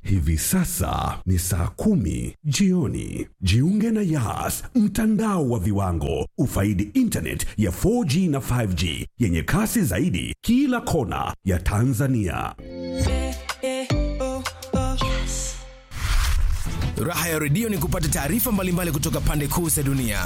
Hivi sasa ni saa kumi jioni. Jiunge na Yas, mtandao wa viwango. Ufaidi internet ya 4G na 5G yenye kasi zaidi kila kona ya Tanzania. Raha ya redio ni kupata taarifa mbalimbali kutoka pande kuu za dunia.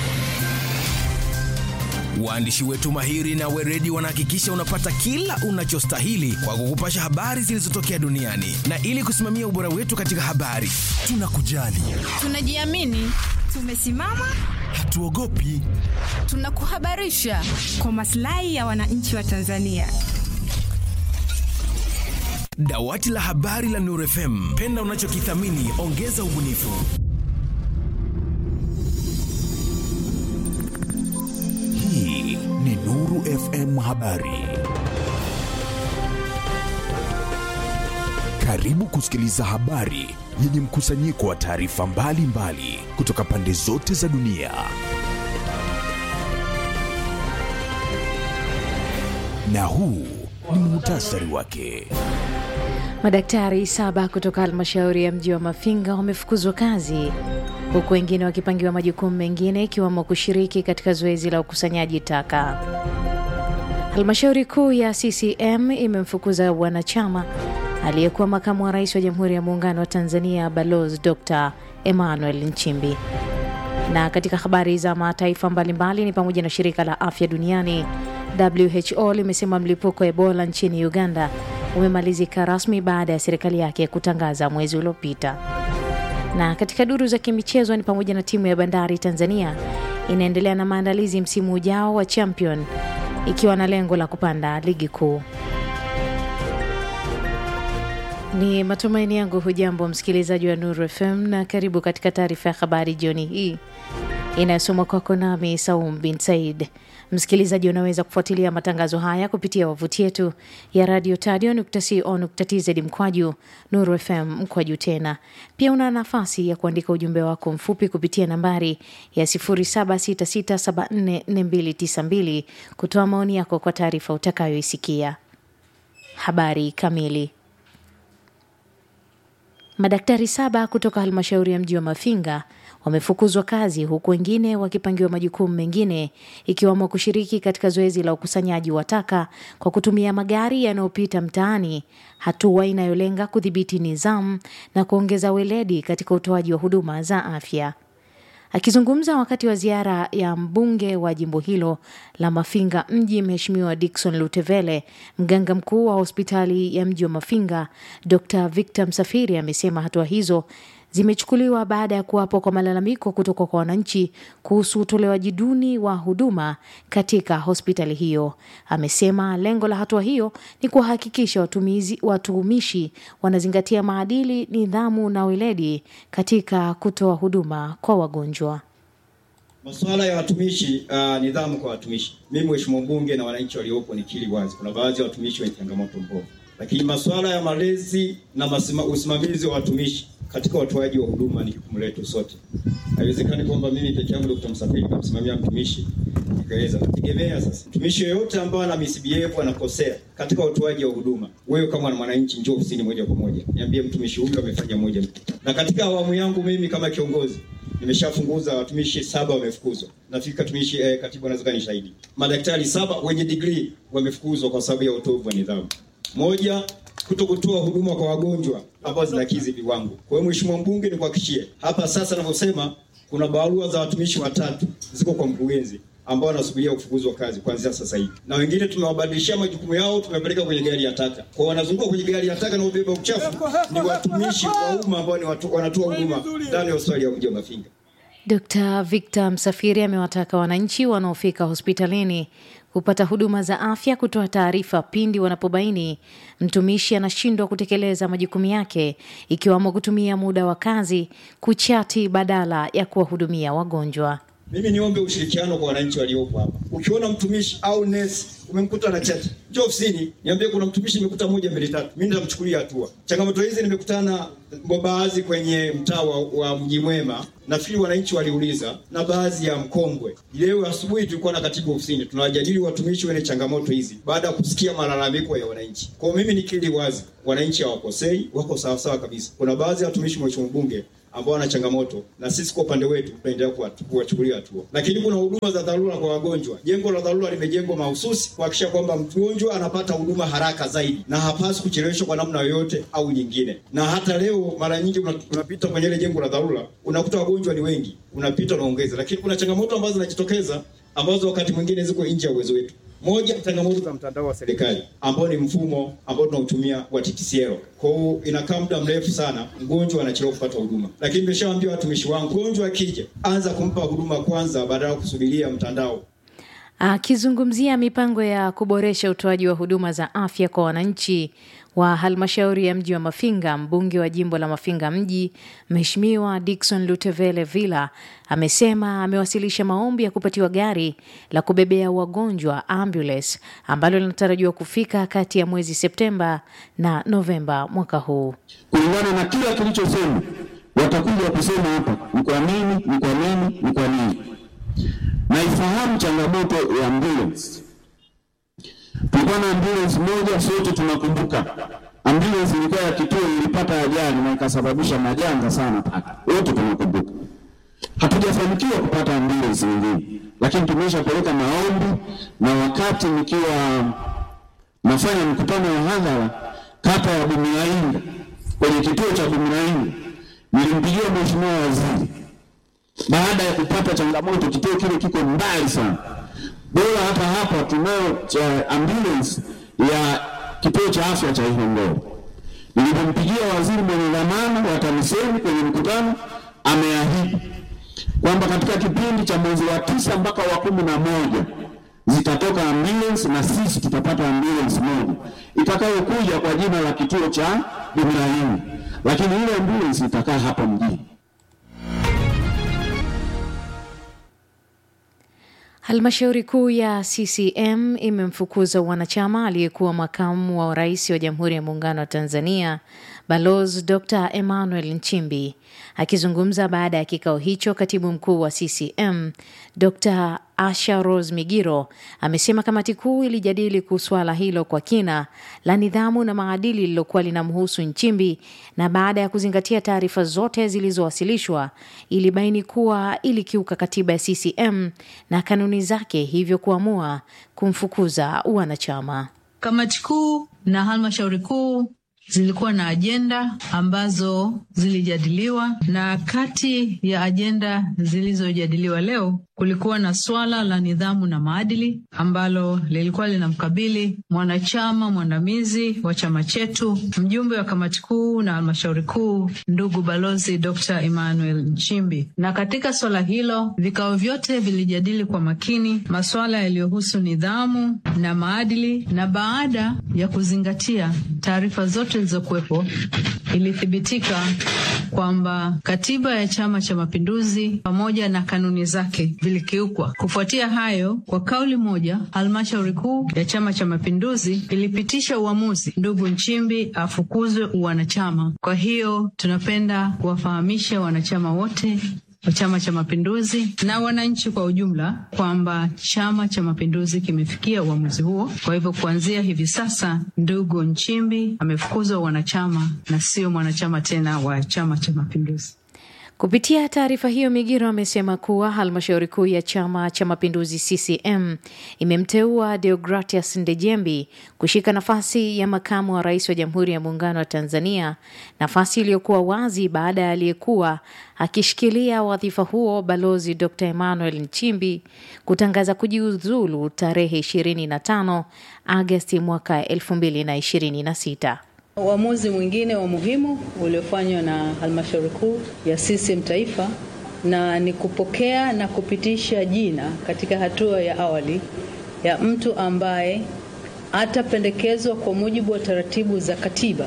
Waandishi wetu mahiri na weredi wanahakikisha unapata kila unachostahili kwa kukupasha habari zilizotokea duniani, na ili kusimamia ubora wetu katika habari, tunakujali, Tunajiamini, tumesimama, hatuogopi. tunakuhabarisha kwa maslahi ya wananchi wa Tanzania. Dawati la habari la Nuru FM, penda unachokithamini, ongeza ubunifu. Hii ni Nuru FM Habari. Karibu kusikiliza habari yenye mkusanyiko wa taarifa mbalimbali kutoka pande zote za dunia. Na huu ni muhtasari wake. Madaktari saba kutoka halmashauri ya mji wa Mafinga wamefukuzwa kazi huku wengine wakipangiwa majukumu mengine ikiwemo kushiriki katika zoezi la ukusanyaji taka. Halmashauri kuu ya CCM imemfukuza wanachama aliyekuwa makamu wa rais wa Jamhuri ya Muungano wa Tanzania Balozi Dr. Emmanuel Nchimbi. Na katika habari za mataifa mbalimbali ni pamoja na shirika la afya duniani WHO limesema mlipuko wa Ebola nchini Uganda umemalizika rasmi baada ya serikali yake kutangaza mwezi uliopita. Na katika duru za kimichezo ni pamoja na timu ya Bandari Tanzania inaendelea na maandalizi msimu ujao wa Champion ikiwa na lengo la kupanda ligi kuu. Ni matumaini yangu hujambo msikilizaji wa Nuru FM na karibu katika taarifa ya habari jioni hii inayosomwa kwako nami Saum bin Said. Msikilizaji, unaweza kufuatilia matangazo haya kupitia wavuti yetu ya radio tadio.co.tz mkwaju Nuru FM mkwaju tena. Pia una nafasi ya kuandika ujumbe wako mfupi kupitia nambari ya 0766744292 kutoa maoni yako kwa taarifa utakayoisikia. Habari kamili. Madaktari saba kutoka halmashauri ya mji wa Mafinga wamefukuzwa kazi huku wengine wakipangiwa majukumu mengine ikiwemo kushiriki katika zoezi la ukusanyaji wa taka kwa kutumia magari yanayopita mtaani, hatua inayolenga kudhibiti nizamu na kuongeza weledi katika utoaji wa huduma za afya. Akizungumza wakati wa ziara ya mbunge wa jimbo hilo la Mafinga mji, Mheshimiwa Dickson Lutevele, mganga mkuu wa hospitali ya mji wa Mafinga Dr. Victor Msafiri amesema hatua hizo zimechukuliwa baada ya kuwapo kwa malalamiko kutoka kwa wananchi kuhusu utolewaji duni wa huduma katika hospitali hiyo. Amesema lengo la hatua hiyo ni kuwahakikisha watumizi watumishi wanazingatia maadili, nidhamu na weledi katika kutoa huduma kwa wagonjwa. Masuala ya watumishi uh, nidhamu kwa watumishi. Mimi mheshimiwa mbunge na wananchi waliopo nikiri wazi, kuna baadhi ya watumishi wenye changamoto mbovu, lakini masuala ya malezi na masima, usimamizi wa watumishi katika utoaji wa huduma ni jukumu letu sote. Haiwezekani kwamba mimi peke yangu Dr. Msafiri namsimamia mtumishi nikaweza kutegemea. Sasa mtumishi yoyote ambaye ana misbehave anakosea katika utoaji wa huduma, wewe kama mwananchi, njoo ofisini moja kwa moja, niambie mtumishi huyu amefanya moja. Na katika awamu yangu mimi kama kiongozi nimeshafunguza watumishi saba wamefukuzwa. Nafikiri katumishi eh, katibu anaweza ni shahidi. Madaktari saba wenye degree wamefukuzwa kwa sababu ya utovu wa nidhamu. Moja, kuto kutoa huduma kwa wagonjwa ambao zinakidhi viwango. Kwa hiyo Mheshimiwa mbunge, nikuhakikishie hapa sasa ninavyosema, kuna barua za watumishi watatu ziko kwa mkurugenzi ambao wanasubiria kufukuzwa kazi kuanzia sasa hivi, na wengine tumewabadilishia majukumu yao, tumepeleka kwenye gari ya taka. Kwa wanazunguka kwenye gari ya taka na ubeba uchafu ni watumishi wa umma ambao ni watu, wanatoa huduma ndani ya hospitali ya mji wa Mafinga. Dr. Victor Msafiri amewataka wananchi wanaofika hospitalini kupata huduma za afya kutoa taarifa pindi wanapobaini mtumishi anashindwa kutekeleza majukumu yake ikiwemo kutumia muda wa kazi kuchati badala ya kuwahudumia wagonjwa. Mimi niombe ushirikiano kwa wananchi waliopo hapa. Ukiona mtumishi au nesi umemkuta na chati, njoo ofisini, niambie kuna mtumishi nimekuta moja mbili tatu, mimi nitamchukulia hatua. Changamoto hizi nimekutana baadhi kwenye mtaa wa, wa Mji Mwema, nafikiri wananchi waliuliza, na baadhi ya Mkongwe. Leo asubuhi tulikuwa na katibu ofisini, tunawajadili watumishi wenye changamoto hizi baada ya kusikia malalamiko ya wananchi. Kwa mimi nikiri wazi, wananchi hawakosei, wako sawasawa kabisa. Kuna baadhi ya watumishi, mheshimiwa mbunge, ambao wana changamoto na sisi kwa upande wetu tunaendelea kuwachukulia hatua, lakini kuna huduma za dharura kwa wagonjwa. Jengo la dharura limejengwa mahususi kuhakikisha kwamba mgonjwa anapata huduma haraka zaidi na hapasi kucheleweshwa kwa namna yoyote au nyingine. Na hata leo mara nyingi unapita kwenye ile jengo la dharura unakuta wagonjwa ni wengi, unapita unaongeza, lakini kuna changamoto ambazo zinajitokeza ambazo wakati mwingine ziko nje ya uwezo wetu. Moja, changamoto za mtandao wa serikali ambao ni mfumo ambao tunautumia wa TTCL. Kwa hiyo inakaa muda mrefu sana, mgonjwa anachelewa kupata huduma. Lakini nimeshawaambia watumishi wangu, mgonjwa akija, anza kumpa huduma kwanza badala ya kusubiria mtandao. Akizungumzia mipango ya kuboresha utoaji wa huduma za afya kwa wananchi wa halmashauri ya mji wa Mafinga, mbunge wa jimbo la Mafinga mji Mheshimiwa Dickson Lutevele Villa amesema amewasilisha maombi ya kupatiwa gari la kubebea wagonjwa ambulance ambalo linatarajiwa kufika kati ya mwezi Septemba na Novemba mwaka huu. Kulingana na kila kilichosema, watakuja kusema hapa ni kwa nini, ni kwa nini, ni kwa nini. Naifahamu changamoto ya ambulance. Tulikuwa na ambulance moja, sote tunakumbuka. Ambulance ilikuwa ya kituo, ilipata ajali na ikasababisha majanga sana pale, wote tunakumbuka. Hatujafanikiwa kupata ambulance nyingine, lakini tumeshapeleka maombi, na wakati nikiwa nafanya mkutano wa hadhara kata ya Bumirainga, kwenye kituo cha Bumirainga, nilimpigia mheshimiwa waziri baada ya kupata changamoto, kituo kile kiko mbali sana bora hapa hapa tunayo cha ambulance ya kituo cha afya cha Ihongoro. Nilipompigia waziri mwenye dhamana wa TAMISEMI kwenye mkutano, ameahidi kwamba katika kipindi cha mwezi wa tisa mpaka wa kumi na moja zitatoka ambulance na sisi tutapata ambulance moja itakayokuja kwa jina la kituo cha Bumiraini, lakini ile ambulance itakaa hapa mjini. Halmashauri kuu ya CCM imemfukuza wanachama aliyekuwa makamu wa rais wa Jamhuri ya Muungano wa Tanzania Balozi Dr. Emmanuel Nchimbi. Akizungumza baada ya kikao hicho, katibu mkuu wa CCM Dr. Asha Rose Migiro amesema kamati kuu ilijadili kuhusu swala hilo kwa kina la nidhamu na maadili lililokuwa linamhusu Nchimbi, na baada ya kuzingatia taarifa zote zilizowasilishwa ilibaini kuwa ilikiuka katiba ya CCM na kanuni zake, hivyo kuamua kumfukuza wanachama. Kamati kuu na halmashauri kuu zilikuwa na ajenda ambazo zilijadiliwa, na kati ya ajenda zilizojadiliwa leo kulikuwa na swala la nidhamu na maadili ambalo lilikuwa linamkabili mwanachama mwandamizi wa chama chetu, mjumbe wa kamati kuu na halmashauri kuu, ndugu balozi Dr. Emmanuel Nchimbi. Na katika swala hilo vikao vyote vilijadili kwa makini masuala yaliyohusu nidhamu na maadili, na baada ya kuzingatia taarifa zote zilizokuwepo, ilithibitika kwamba katiba ya Chama cha Mapinduzi pamoja na kanuni zake vilikiukwa. Kufuatia hayo, kwa kauli moja, halmashauri kuu ya Chama cha Mapinduzi ilipitisha uamuzi ndugu Nchimbi afukuzwe uwanachama. Kwa hiyo tunapenda kuwafahamisha wanachama wote wa Chama cha Mapinduzi na wananchi kwa ujumla kwamba Chama cha Mapinduzi kimefikia uamuzi huo. Kwa hivyo kuanzia hivi sasa, ndugu Nchimbi amefukuzwa wanachama na sio mwanachama tena wa Chama cha Mapinduzi. Kupitia taarifa hiyo, Migiro amesema kuwa halmashauri kuu ya Chama cha Mapinduzi CCM imemteua Deogratias Ndejembi kushika nafasi ya makamu wa rais wa Jamhuri ya Muungano wa Tanzania, nafasi iliyokuwa wazi baada ya aliyekuwa akishikilia wadhifa huo Balozi Dr. Emmanuel Nchimbi kutangaza kujiuzulu tarehe 25 Agasti mwaka 2026. Uamuzi mwingine wa muhimu uliofanywa na halmashauri kuu ya CCM taifa na ni kupokea na kupitisha jina katika hatua ya awali ya mtu ambaye atapendekezwa kwa mujibu wa taratibu za katiba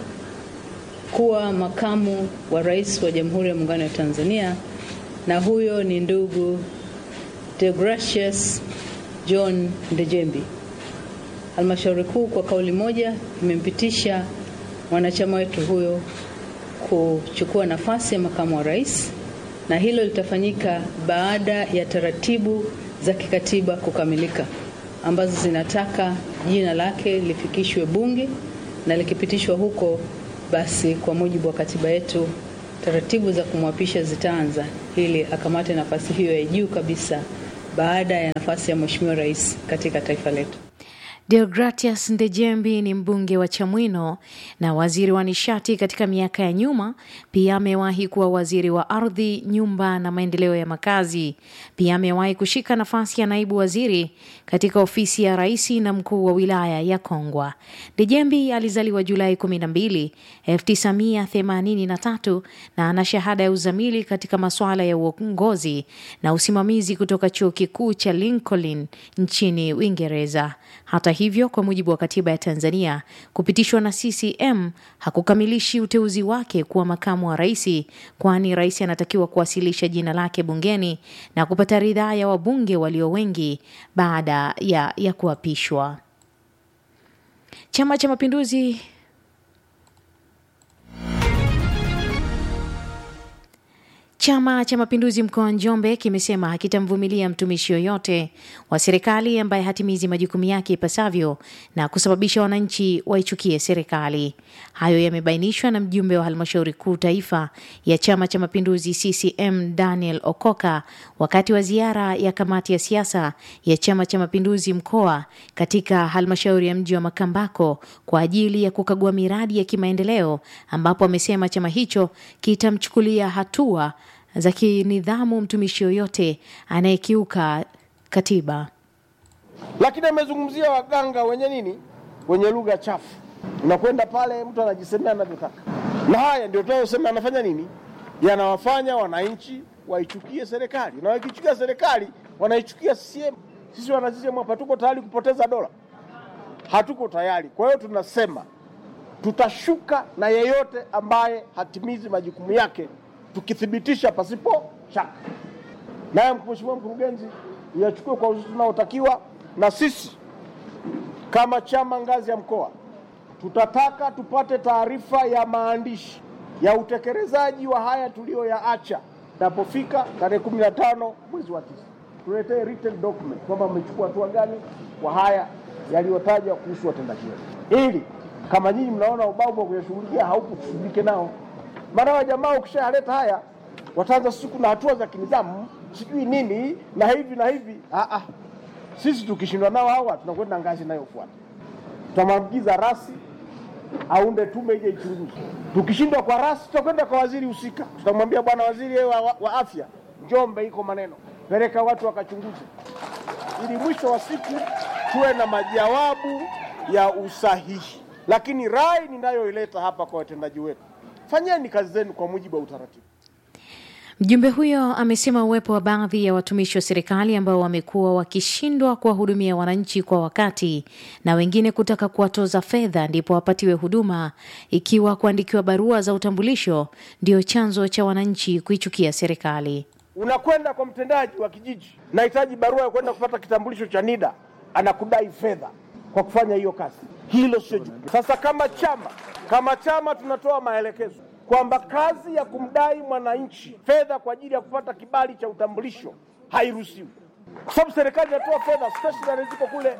kuwa makamu wa rais wa Jamhuri ya Muungano wa Tanzania, na huyo ni ndugu Deogratius John Ndejembi. Halmashauri kuu kwa kauli moja imempitisha mwanachama wetu huyo kuchukua nafasi ya makamu wa rais, na hilo litafanyika baada ya taratibu za kikatiba kukamilika ambazo zinataka jina lake lifikishwe Bunge na likipitishwa huko, basi kwa mujibu wa katiba yetu taratibu za kumwapisha zitaanza ili akamate nafasi hiyo ya juu kabisa baada ya nafasi ya Mheshimiwa Rais katika taifa letu. Deogratius Ndejembi ni mbunge wa Chamwino na waziri wa nishati katika miaka ya nyuma. Pia amewahi kuwa waziri wa ardhi, nyumba na maendeleo ya makazi. Pia amewahi kushika nafasi ya naibu waziri katika ofisi ya rais na mkuu wa wilaya ya Kongwa. Ndejembi alizaliwa Julai 12, 1983 na ana shahada ya uzamili katika masuala ya uongozi na usimamizi kutoka chuo kikuu cha Lincoln nchini Uingereza. Hata hivyo, kwa mujibu wa katiba ya Tanzania, kupitishwa na CCM hakukamilishi uteuzi wake kuwa makamu wa rais, kwani rais anatakiwa kuwasilisha jina lake bungeni na kupata ridhaa ya wabunge walio wengi baada ya, ya kuapishwa. Chama cha Mapinduzi Chama cha Mapinduzi mkoa wa Njombe kimesema hakitamvumilia mtumishi yoyote wa serikali ambaye hatimizi majukumu yake ipasavyo na kusababisha wananchi waichukie serikali. Hayo yamebainishwa na mjumbe wa halmashauri kuu taifa ya Chama cha Mapinduzi CCM Daniel Okoka wakati wa ziara ya kamati ya siasa ya Chama cha Mapinduzi mkoa katika halmashauri ya mji wa Makambako kwa ajili ya kukagua miradi ya kimaendeleo, ambapo amesema chama hicho kitamchukulia hatua za kinidhamu mtumishi yoyote anayekiuka katiba. Lakini amezungumzia waganga wenye nini, wenye lugha chafu. Unakwenda pale, mtu anajisemea anavyotaka, na haya ndio tunayosema anafanya nini, yanawafanya wananchi waichukie serikali, na wakichukia serikali wanaichukia CCM. Sisi wana CCM hapa tuko tayari kupoteza dola, hatuko tayari. Kwa hiyo tunasema tutashuka na yeyote ambaye hatimizi majukumu yake tukithibitisha pasipo shaka. Naye Mheshimiwa Mkurugenzi yachukue kwa uzito unaotakiwa, na sisi kama chama ngazi ya mkoa tutataka tupate taarifa ya maandishi ya utekelezaji wa haya tuliyoyaacha napofika tarehe kumi na tano mwezi wa tisa, tuletee written document kwamba mmechukua hatua gani kwa haya yaliyotajwa kuhusu watendaji wetu, ili kama nyinyi mnaona ubavu wa kuyashughulikia haupo, tushughulike nao maana wa jamaa ukishayaleta haya wataanza siku na hatua za kinidhamu sijui nini na hivi na hivi. Ah, ah. Sisi tukishindwa nao hawa tunakwenda ngazi inayofuata, tutamwagiza rasi aunde tume ije ichunguze. Tukishindwa kwa rasi, tutakwenda kwa waziri husika, tutamwambia bwana waziri wa, wa, wa afya, Njombe iko maneno, peleka watu wakachunguze, ili mwisho wa siku tuwe na majawabu ya usahihi. Lakini rai ninayoileta hapa kwa watendaji wetu fanyeni kazi zenu kwa mujibu wa utaratibu. Mjumbe huyo amesema uwepo wa baadhi ya watumishi wa serikali ambao wamekuwa wakishindwa kuwahudumia wananchi kwa wakati na wengine kutaka kuwatoza fedha ndipo wapatiwe huduma, ikiwa kuandikiwa barua za utambulisho ndio chanzo cha wananchi kuichukia serikali. Unakwenda kwa mtendaji wa kijiji, nahitaji barua ya kwenda kupata kitambulisho cha NIDA, anakudai fedha kwa kufanya hiyo kazi. Hilo sio jukumu. Sasa kama chama kama chama tunatoa maelekezo kwamba kazi ya kumdai mwananchi fedha kwa ajili ya kupata kibali cha utambulisho hairuhusiwi, kwa sababu serikali inatoa fedha, stationery ziko kule.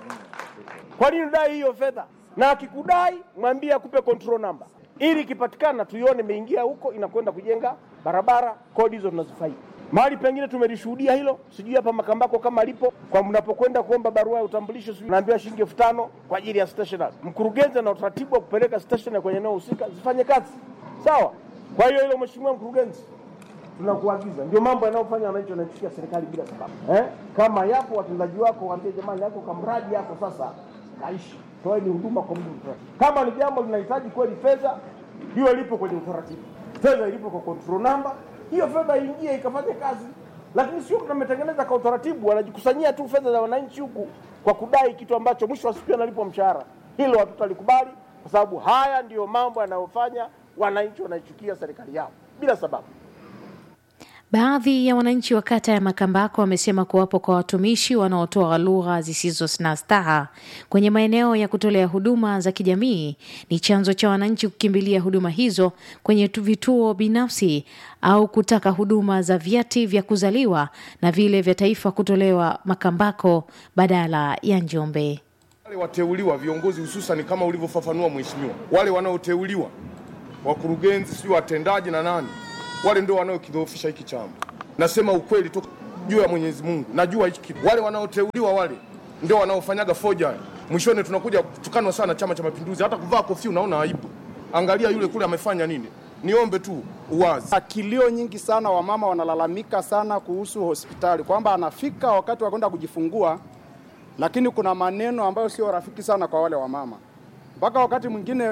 Kwa nini udai hiyo fedha? Na akikudai mwambie akupe control number, ili ikipatikana tuione imeingia huko, inakwenda kujenga barabara. Kodi hizo tunazifaidi. Mahali pengine tumelishuhudia hilo, sijui hapa Makambako kama lipo, kwa mnapokwenda kuomba barua ya utambulisho, sijui naambiwa shilingi elfu tano kwa ajili ya stationery. Mkurugenzi ana utaratibu wa kupeleka stationery kwenye eneo husika zifanye kazi sawa. Kwa hiyo hilo, mheshimiwa mkurugenzi, tunakuagiza. Ndio mambo yanayofanya wananchi wanaichukia serikali bila sababu eh? Kama yapo watendaji wako, waambie jamani, yako kamradi yako sasa kaishi, toeni huduma kwa mujibu. Kama ni jambo linahitaji kweli fedha, hiyo lipo kwenye utaratibu, fedha ilipo kwa control number hiyo fedha iingie ikafanye kazi, lakini sio tumetengeneza kwa utaratibu, wanajikusanyia tu fedha za wananchi huku kwa kudai kitu ambacho mwisho wa siku analipwa mshahara. Hilo hatutalikubali, kwa sababu haya ndiyo mambo yanayofanya wananchi wanaichukia serikali yao bila sababu. Baadhi ya wananchi wa kata ya Makambako wamesema kuwapo kwa watumishi wanaotoa lugha zisizo na staha kwenye maeneo ya kutolea huduma za kijamii ni chanzo cha wananchi kukimbilia huduma hizo kwenye tu- vituo binafsi au kutaka huduma za vyeti vya kuzaliwa na vile vya taifa kutolewa Makambako badala ya Njombe. Wale wateuliwa viongozi, hususan kama ulivyofafanua mheshimiwa, wale wanaoteuliwa wakurugenzi, sijui watendaji na nani, wale ndio wanaokidhoofisha hiki chama. Nasema ukweli tu juu ya Mwenyezi Mungu, najua hiki kitu. Wale wanaoteuliwa wale ndio wanaofanyaga foja. Mwishoni tunakuja kutukanwa sana Chama cha Mapinduzi, hata kuvaa kofia unaona aibu. Angalia yule kule amefanya nini. Niombe tu uwazi. Kilio nyingi sana, wamama wanalalamika sana kuhusu hospitali kwamba anafika wakati wa kwenda kujifungua, lakini kuna maneno ambayo sio rafiki sana kwa wale wamama, mpaka wakati mwingine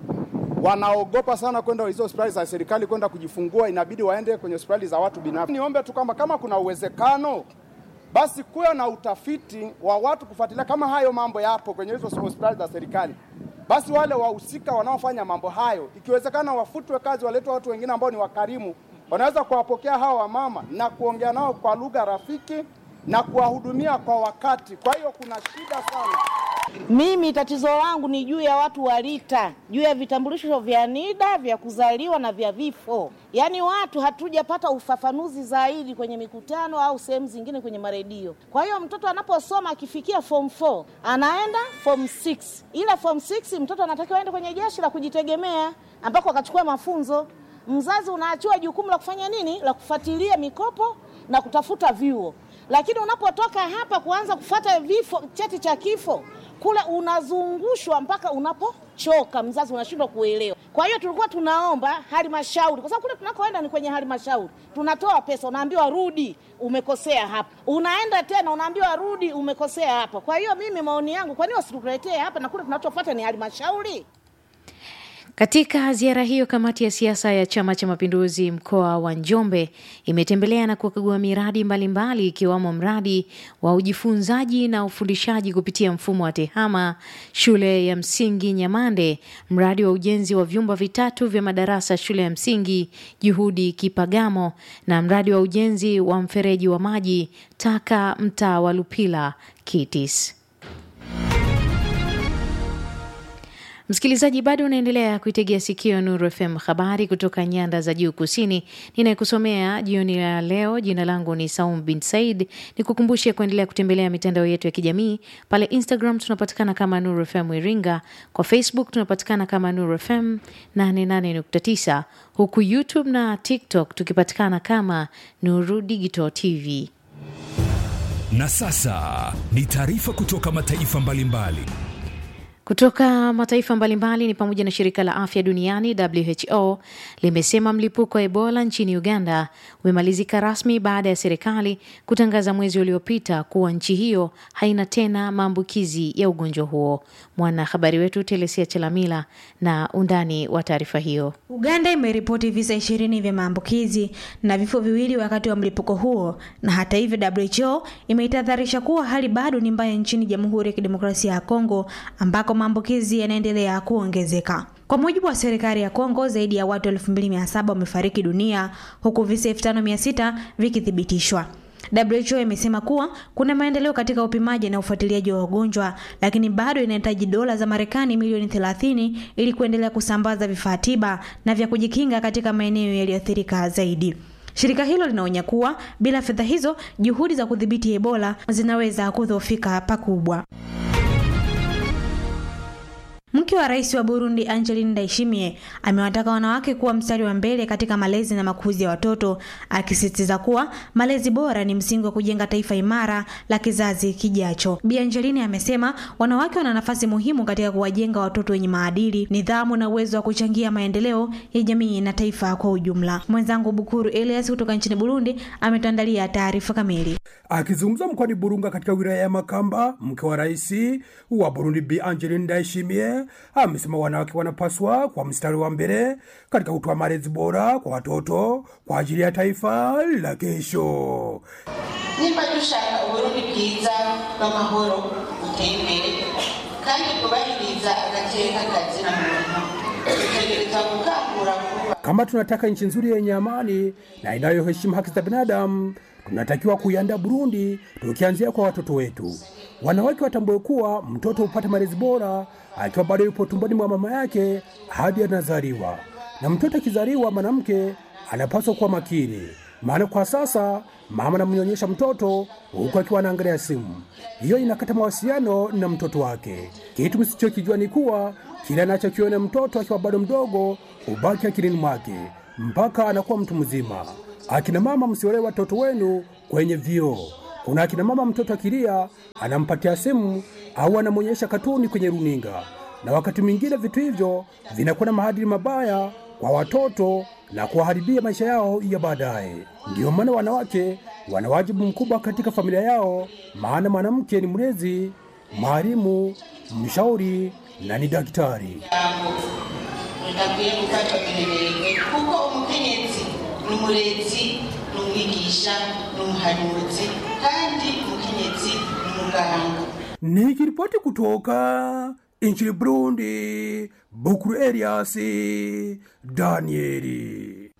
wanaogopa sana kwenda hizo hospitali za serikali kwenda kujifungua, inabidi waende kwenye hospitali za watu binafsi. Niombe tu kwamba kama kuna uwezekano basi kuwe na utafiti wa watu kufuatilia kama hayo mambo yapo kwenye hizo hospitali za serikali, basi wale wahusika wanaofanya mambo hayo, ikiwezekana wafutwe kazi, waletwe watu wengine ambao ni wakarimu, wanaweza kuwapokea hawa wamama na kuongea nao kwa lugha rafiki na kuwahudumia kwa wakati. Kwa hiyo kuna shida sana. Mimi tatizo langu ni juu ya watu wa RITA, juu ya vitambulisho vya NIDA vya kuzaliwa na vya vifo. Yaani watu hatujapata ufafanuzi zaidi kwenye mikutano au sehemu zingine kwenye maredio. Kwa hiyo mtoto anaposoma akifikia form 4 anaenda form 6, ila form 6 mtoto anatakiwa aende kwenye jeshi la kujitegemea ambako akachukua mafunzo. Mzazi unaachiwa jukumu la kufanya nini? La kufuatilia mikopo na kutafuta vyuo lakini unapotoka hapa kuanza kufuata vifo, cheti cha kifo kule unazungushwa mpaka unapochoka, mzazi unashindwa kuelewa. Kwa hiyo tulikuwa tunaomba halmashauri, kwa sababu kule tunakoenda ni kwenye halmashauri, tunatoa pesa, unaambiwa rudi, umekosea hapa, unaenda tena unaambiwa rudi, umekosea hapa. Kwa hiyo mimi maoni yangu, kwa nini wasituletee hapa na kule tunachofuata ni halmashauri? Katika ziara hiyo, kamati ya siasa ya Chama cha Mapinduzi mkoa wa Njombe imetembelea na kukagua miradi mbalimbali ikiwamo mradi wa ujifunzaji na ufundishaji kupitia mfumo wa TEHAMA shule ya msingi Nyamande, mradi wa ujenzi wa vyumba vitatu vya madarasa shule ya msingi Juhudi Kipagamo, na mradi wa ujenzi wa mfereji wa maji taka mtaa wa Lupila Kitis. Msikilizaji, bado unaendelea kuitegea sikio Nuru FM, habari kutoka nyanda za juu kusini. Ninayekusomea jioni ya leo, jina langu ni Saum bin Said. Nikukumbushe kuendelea kutembelea mitandao yetu ya kijamii. Pale Instagram tunapatikana kama Nuru FM Iringa, kwa Facebook tunapatikana kama Nuru FM 88.9, huku YouTube na TikTok tukipatikana kama Nuru Digital TV. Na sasa ni taarifa kutoka mataifa mbalimbali. Kutoka mataifa mbalimbali ni pamoja na shirika la afya duniani WHO limesema mlipuko wa Ebola nchini Uganda umemalizika rasmi baada ya serikali kutangaza mwezi uliopita kuwa nchi hiyo haina tena maambukizi ya ugonjwa huo. Mwanahabari wetu Telesia Chelamila na undani wa taarifa hiyo. Uganda imeripoti visa ishirini vya maambukizi na vifo viwili wakati wa mlipuko huo, na hata hivyo WHO imeitahadharisha kuwa hali bado ni mbaya nchini Jamhuri ya Kidemokrasia ya Kongo ambako maambukizi yanaendelea kuongezeka. Kwa mujibu wa serikali ya Kongo, zaidi ya watu 2700 wamefariki dunia huku visa 5600 vikithibitishwa. WHO imesema kuwa kuna maendeleo katika upimaji na ufuatiliaji wa wagonjwa, lakini bado inahitaji dola za Marekani milioni 30 ili kuendelea kusambaza vifaa tiba na vya kujikinga katika maeneo yaliyoathirika zaidi. Shirika hilo linaonya kuwa bila fedha hizo, juhudi za kudhibiti Ebola zinaweza kudhoofika pakubwa. Mke wa rais wa Burundi Angeline Ndayishimiye amewataka wanawake kuwa mstari wa mbele katika malezi na makuzi ya watoto, akisisitiza kuwa malezi bora ni msingi wa kujenga taifa imara la kizazi kijacho. Bi Angeline amesema wanawake wana nafasi muhimu katika kuwajenga watoto wenye maadili, nidhamu na uwezo wa kuchangia maendeleo ya jamii na taifa kwa ujumla. Mwenzangu Bukuru Elias kutoka nchini Burundi ametuandalia taarifa kamili. Akizungumza mkoani Burunga katika wilaya ya Makamba, mke wa rais wa Burundi Bi Angeline Ndayishimiye amesema wanawake wanapaswa kwa mstari wa mbele katika kutoa malezi bora kwa watoto kwa ajili ya taifa la kesho. nimba dushaka uburundi bwiza bw'amahoro buteye imbere kandi bwubahiriza agateka kazina muntu dutegereza gukangura vuba Kama tunataka nchi nzuri yenye amani na inayoheshimu haki za binadamu, tunatakiwa kuiandaa Burundi tukianzia kwa watoto wetu. Wanawake watambue kuwa mtoto hupata malezi bora akiwa bado yupo tumboni mwa mama yake hadi anazaliwa, na mtoto akizaliwa mwanamke anapaswa kuwa makini, maana kwa sasa mama anamnyonyesha mtoto huku akiwa anaangalia simu. Hiyo inakata mawasiliano na mtoto wake. Kitu msichokijua ni kuwa kile anachokiona mtoto akiwa bado mdogo hubaki akilini mwake mpaka anakuwa mtu mzima. Akina mama, msiolee watoto wenu kwenye vioo. Kuna akina mama, mtoto akilia anampatia simu au anamwonyesha katuni kwenye runinga, na wakati mwingine vitu hivyo vinakuwa na maadili mabaya kwa watoto na kuwaharibia maisha yao ya baadaye. Ndiyo maana wanawake wana wajibu mkubwa katika familia yao, maana mwanamke ni mlezi, mwalimu, mshauri na ni daktari. rudakwiye gufatwa minenegwe kuko umukenyezi ni umurezi ni umwigisha ni umuhanuzi kandi umukenyezi ni umuganga Nikiripoti kutoka nchini Burundi, Bukuru Elias Danieli.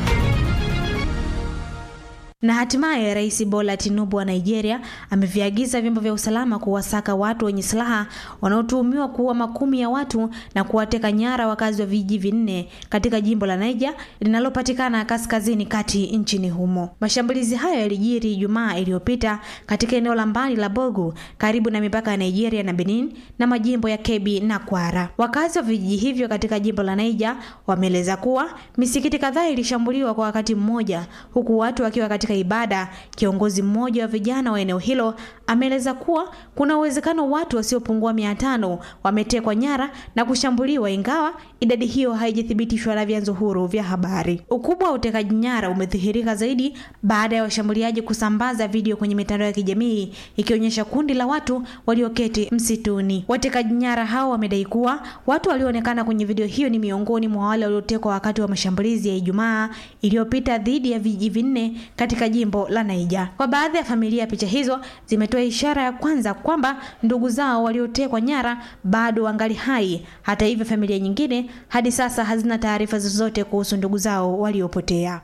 Na hatimaye Rais Bola Tinubu wa Nigeria ameviagiza vyombo vya usalama kuwasaka watu wenye silaha wanaotuhumiwa kuua makumi ya watu na kuwateka nyara wakazi wa vijiji vinne katika jimbo la Niger linalopatikana kaskazini kati nchini humo. Mashambulizi hayo yalijiri Ijumaa iliyopita katika eneo la mbali la Bogu karibu na mipaka ya Nigeria na Benin na majimbo ya Kebbi na Kwara. Wakazi wa vijiji hivyo katika jimbo la Niger wameeleza kuwa misikiti kadhaa ilishambuliwa kwa wakati mmoja huku watu wakiwa katika ibada. Kiongozi mmoja wa vijana wa eneo hilo ameeleza kuwa kuna uwezekano watu wasiopungua mia tano wametekwa nyara na kushambuliwa, ingawa idadi hiyo haijathibitishwa na vyanzo huru vya habari. Ukubwa wa utekaji nyara umedhihirika zaidi baada ya washambuliaji kusambaza video kwenye mitandao ya kijamii ikionyesha kundi la watu walioketi msituni. Watekaji nyara hao wamedai kuwa watu walioonekana kwenye video hiyo ni miongoni mwa wale waliotekwa wakati wa mashambulizi ya Ijumaa iliyopita dhidi ya vijiji vinne katika jimbo la Niger. Kwa baadhi ya familia, picha hizo zimetoa ishara ya kwanza kwamba ndugu zao waliotekwa nyara bado wangali hai. Hata hivyo, familia nyingine hadi sasa hazina taarifa zozote kuhusu ndugu zao waliopotea.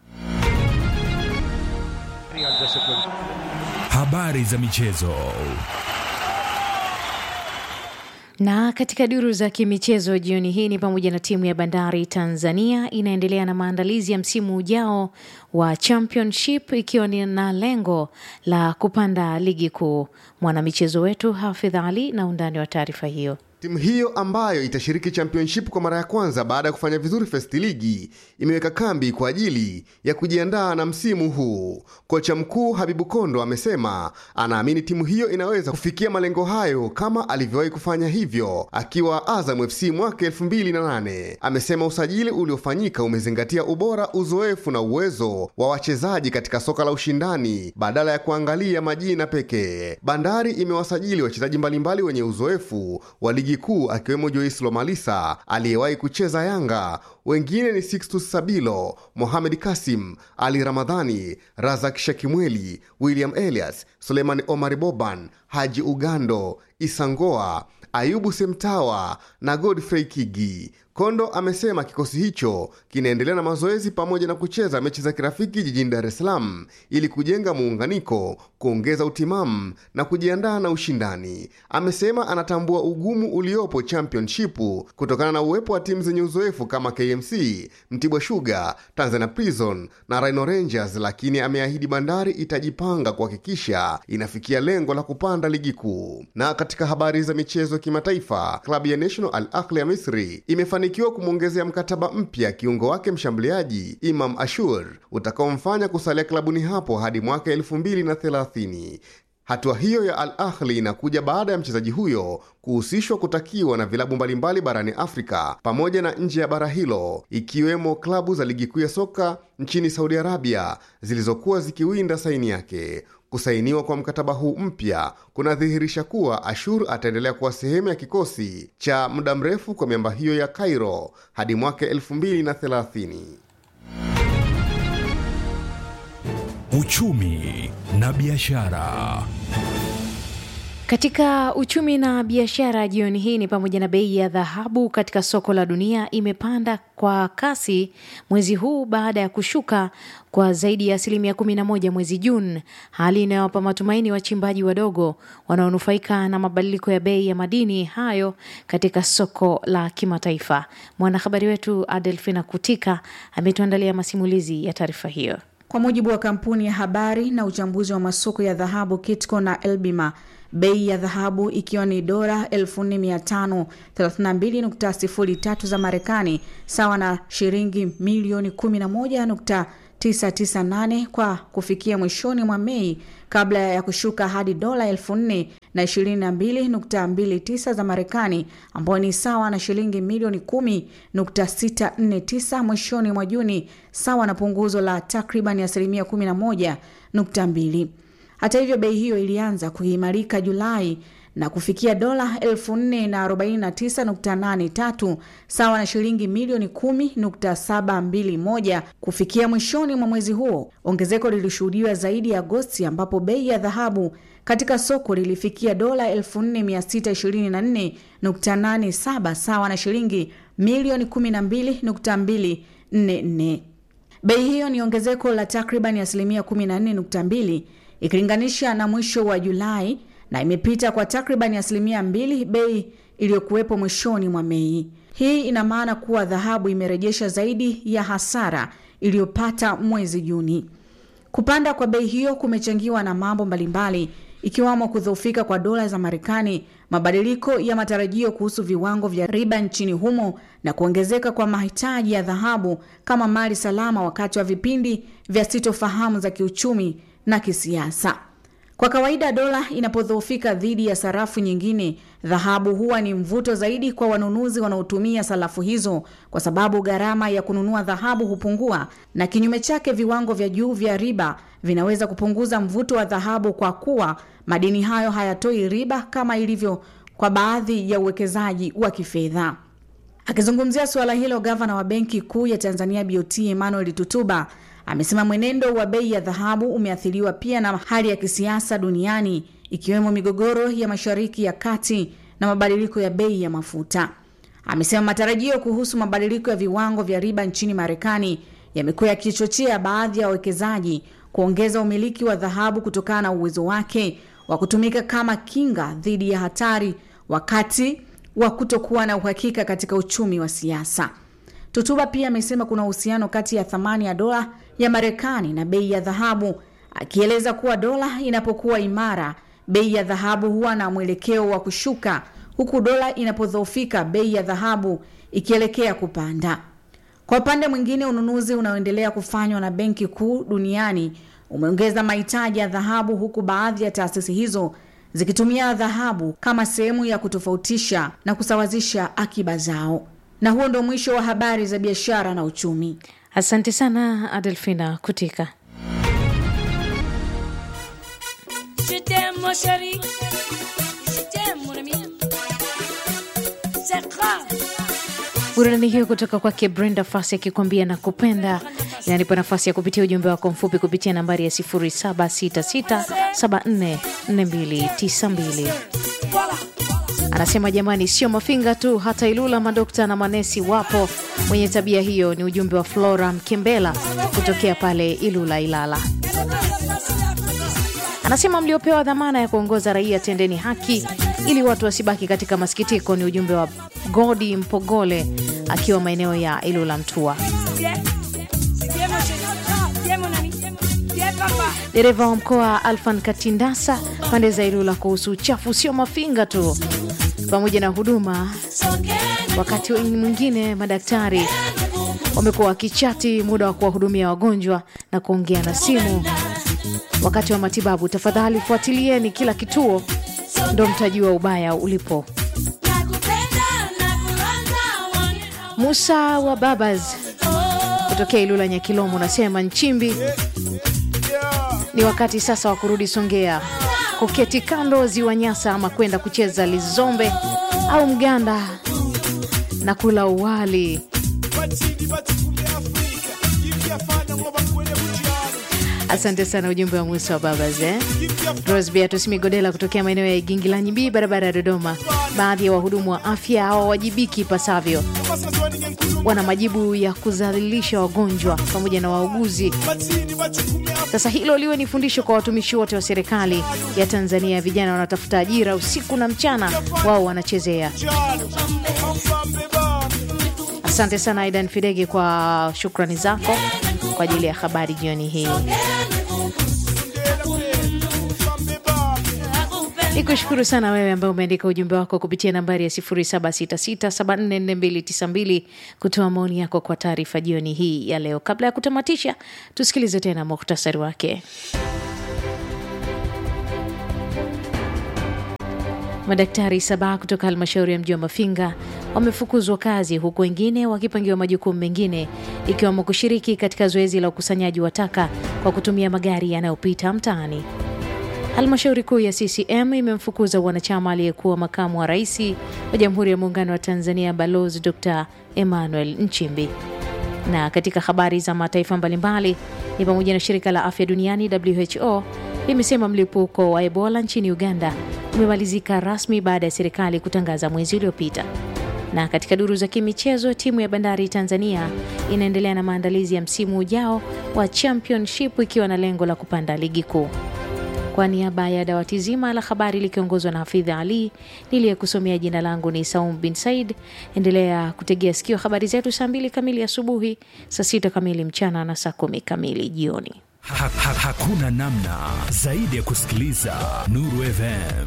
Habari za michezo. Na katika duru za kimichezo jioni hii ni pamoja na timu ya Bandari Tanzania inaendelea na maandalizi ya msimu ujao wa Championship ikiwa ni na lengo la kupanda ligi kuu. Mwanamichezo wetu Hafidh Ali na undani wa taarifa hiyo. Timu hiyo ambayo itashiriki championship kwa mara ya kwanza baada ya kufanya vizuri first ligi imeweka kambi kwa ajili ya kujiandaa na msimu huu. Kocha mkuu Habibu Kondo amesema anaamini timu hiyo inaweza kufikia malengo hayo kama alivyowahi kufanya hivyo akiwa Azam FC mwaka 2008. Amesema usajili uliofanyika umezingatia ubora, uzoefu na uwezo wa wachezaji katika soka la ushindani badala ya kuangalia majina pekee. Bandari imewasajili wachezaji mbalimbali wenye uzoefu wa ligi kuu akiwemo Joyce Lomalisa aliyewahi kucheza Yanga. Wengine ni Sixtus Sabilo, Mohamed Kasim, Ali Ramadhani, Razak Shakimweli, William Elias, Suleiman Omar Boban, Haji Ugando, Isangoa, Ayubu Semtawa na Godfrey Kigi. Kondo amesema kikosi hicho kinaendelea na mazoezi pamoja na kucheza mechi za kirafiki jijini Dar es Salaam ili kujenga muunganiko, kuongeza utimamu na kujiandaa na ushindani. Amesema anatambua ugumu uliopo championship kutokana na uwepo wa timu zenye uzoefu kama KMC, Mtibwa Sugar, Tanzania Prison na Rhino Rangers, lakini ameahidi Bandari itajipanga kuhakikisha inafikia lengo la kupanda ligi kuu. Na katika habari za michezo kimataifa, klabu ya National Al Ahly ya Misri imefanikiwa kumwongezea mkataba mpya kiungo wake mshambuliaji Imam Ashur utakaomfanya kusalia klabuni hapo hadi mwaka elfu mbili na thelathini. Hatua hiyo ya Al Ahli inakuja baada ya mchezaji huyo kuhusishwa kutakiwa na vilabu mbalimbali barani Afrika pamoja na nje ya bara hilo, ikiwemo klabu za ligi kuu ya soka nchini Saudi Arabia zilizokuwa zikiwinda saini yake. Kusainiwa kwa mkataba huu mpya kunadhihirisha kuwa Ashur ataendelea kuwa sehemu ya kikosi cha muda mrefu kwa miamba hiyo ya Cairo hadi mwaka 2030. Uchumi na biashara. Katika uchumi na biashara jioni hii ni pamoja na bei ya dhahabu katika soko la dunia imepanda kwa kasi mwezi huu baada ya kushuka kwa zaidi ya asilimia 11 mwezi Juni, hali inayowapa matumaini wachimbaji wadogo wanaonufaika na mabadiliko ya bei ya madini hayo katika soko la kimataifa. Mwanahabari wetu Adelfina Kutika ametuandalia masimulizi ya taarifa hiyo. Kwa mujibu wa kampuni ya habari na uchambuzi wa masoko ya dhahabu Kitco na Elbima, bei ya dhahabu ikiwa ni dola 4532.03 za Marekani sawa na shilingi milioni 11.998 kwa kufikia mwishoni mwa Mei kabla ya kushuka hadi dola 4022.29 za Marekani ambayo ni sawa na shilingi milioni 10.649 mwishoni mwa Juni sawa na punguzo la takriban asilimia 11.2. Hata hivyo bei hiyo ilianza kuimarika Julai na kufikia dola 4049.83 sawa na shilingi milioni 10.721 kufikia mwishoni mwa mwezi huo. Ongezeko lilishuhudiwa zaidi Agosti, ambapo bei ya dhahabu katika soko lilifikia dola 4624.87 sawa na shilingi milioni 12.244. Bei hiyo ni ongezeko la takriban asilimia 14.2 ikilinganisha na mwisho wa Julai na imepita kwa takriban asilimia mbili bei iliyokuwepo mwishoni mwa Mei. Hii ina maana kuwa dhahabu imerejesha zaidi ya hasara iliyopata mwezi Juni. Kupanda kwa bei hiyo kumechangiwa na mambo mbalimbali ikiwamo kudhoofika kwa dola za Marekani, mabadiliko ya matarajio kuhusu viwango vya riba nchini humo na kuongezeka kwa mahitaji ya dhahabu kama mali salama wakati wa vipindi vya sitofahamu za kiuchumi na kisiasa. Kwa kawaida dola inapodhoofika dhidi ya sarafu nyingine, dhahabu huwa ni mvuto zaidi kwa wanunuzi wanaotumia sarafu hizo, kwa sababu gharama ya kununua dhahabu hupungua, na kinyume chake, viwango vya juu vya riba vinaweza kupunguza mvuto wa dhahabu, kwa kuwa madini hayo hayatoi riba kama ilivyo kwa baadhi ya uwekezaji wa kifedha. Akizungumzia suala hilo, gavana wa Benki Kuu ya Tanzania BOT Emmanuel Tutuba amesema mwenendo wa bei ya dhahabu umeathiriwa pia na hali ya kisiasa duniani ikiwemo migogoro ya Mashariki ya Kati na mabadiliko ya bei ya mafuta. Amesema matarajio kuhusu mabadiliko ya viwango vya riba nchini Marekani yamekuwa yakichochea baadhi ya wawekezaji kuongeza umiliki wa dhahabu kutokana na uwezo wake wa kutumika kama kinga dhidi ya hatari wakati wa kutokuwa na uhakika katika uchumi wa siasa. Tutuba pia amesema kuna uhusiano kati ya thamani ya dola ya Marekani na bei ya dhahabu, akieleza kuwa dola inapokuwa imara, bei ya dhahabu huwa na mwelekeo wa kushuka, huku dola inapodhoofika, bei ya dhahabu ikielekea kupanda. Kwa upande mwingine, ununuzi unaoendelea kufanywa na benki kuu duniani umeongeza mahitaji ya dhahabu, huku baadhi ya taasisi hizo zikitumia dhahabu kama sehemu ya kutofautisha na kusawazisha akiba zao. Na huo ndo mwisho wa habari za biashara na uchumi. Asante sana Adelfina Kutika. Je t'aime mon chéri, je t'aime mon ami. C'est grave. Burudani hiyo kutoka kwake Brenda Fasi akikwambia na kupenda inanipa nafasi ya kupitia ujumbe wako mfupi kupitia nambari ya 0766744292. Anasema jamani, sio mafinga tu, hata Ilula madokta na manesi wapo mwenye tabia hiyo. Ni ujumbe wa Flora Mkembela kutokea pale Ilula, Ilala. Anasema mliopewa dhamana ya kuongoza raia, tendeni haki ili watu wasibaki katika masikitiko. Ni ujumbe wa Godi Mpogole akiwa maeneo ya Ilula, Mtua. Viens, viens mon chéri, viens mon ami, viens papa. Dereva wa mkoa Alfan Katindasa pande za Ilula kuhusu uchafu sio mafinga tu, pamoja na huduma. Wakati mwingine madaktari wamekuwa wakichati muda wa kuwahudumia wagonjwa na kuongea na simu wakati wa matibabu. Tafadhali fuatilieni kila kituo, ndo mtajua ubaya ulipo. Musa wa Babas kutokea Ilula Nyakilomo unasema Nchimbi, ni wakati sasa wa kurudi Songea, kuketi kando ziwa Nyasa ama kwenda kucheza lizombe au mganda na kula uwali. Asante sana, ujumbe wa Musa wa Babas eh? Rose Beatus Migodela kutokea maeneo ya Igingi la Nyimbii, barabara ya Dodoma. Baadhi ya wahudumu wa afya hawawajibiki ipasavyo, wana majibu ya kudhalilisha wagonjwa pamoja na wauguzi. Sasa hilo liwe ni fundisho kwa watumishi wote wa serikali ya Tanzania. Vijana wanatafuta ajira usiku na mchana, wao wanachezea. Asante sana Aidan Fidege kwa shukrani zako kwa ajili ya habari jioni hii. Nikushukuru sana wewe ambaye umeandika ujumbe wako kupitia nambari ya 0766744292 kutoa maoni yako kwa taarifa jioni hii ya leo. Kabla ya kutamatisha, tusikilize tena muhtasari wake. Madaktari saba kutoka halmashauri ya mji wa Mafinga wamefukuzwa kazi huku wengine wakipangiwa majukumu mengine ikiwemo kushiriki katika zoezi la ukusanyaji wa taka kwa kutumia magari yanayopita mtaani. Halmashauri kuu ya CCM imemfukuza wanachama aliyekuwa makamu wa rais wa Jamhuri ya Muungano wa Tanzania Balozi Dr. Emmanuel Nchimbi. Na katika habari za mataifa mbalimbali ni pamoja na shirika la afya duniani WHO limesema mlipuko wa Ebola nchini Uganda umemalizika rasmi baada ya serikali kutangaza mwezi uliopita. Na katika duru za kimichezo, timu ya Bandari Tanzania inaendelea na maandalizi ya msimu ujao wa Championship ikiwa na lengo la kupanda ligi kuu. Kwa niaba ya dawati zima la habari likiongozwa na Hafidha Ali, niliyekusomea jina langu ni Saum bin Said. Endelea kutegea sikio habari zetu saa mbili kamili asubuhi, saa sita kamili mchana na saa kumi kamili jioni. Ha, ha, hakuna namna zaidi ya kusikiliza Nuru FM.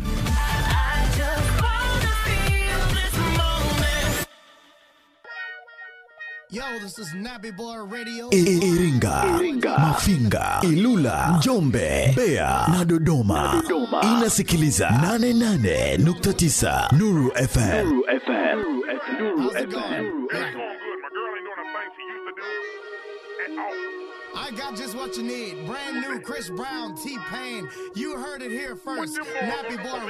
Iringa, Mafinga, Ilula, Njombe, Mbeya na Dodoma. Inasikiliza 88.9 Nuru FM. I got just what you need. Brand new Chris Brown, T Pain. You heard it here first. Nappy Boy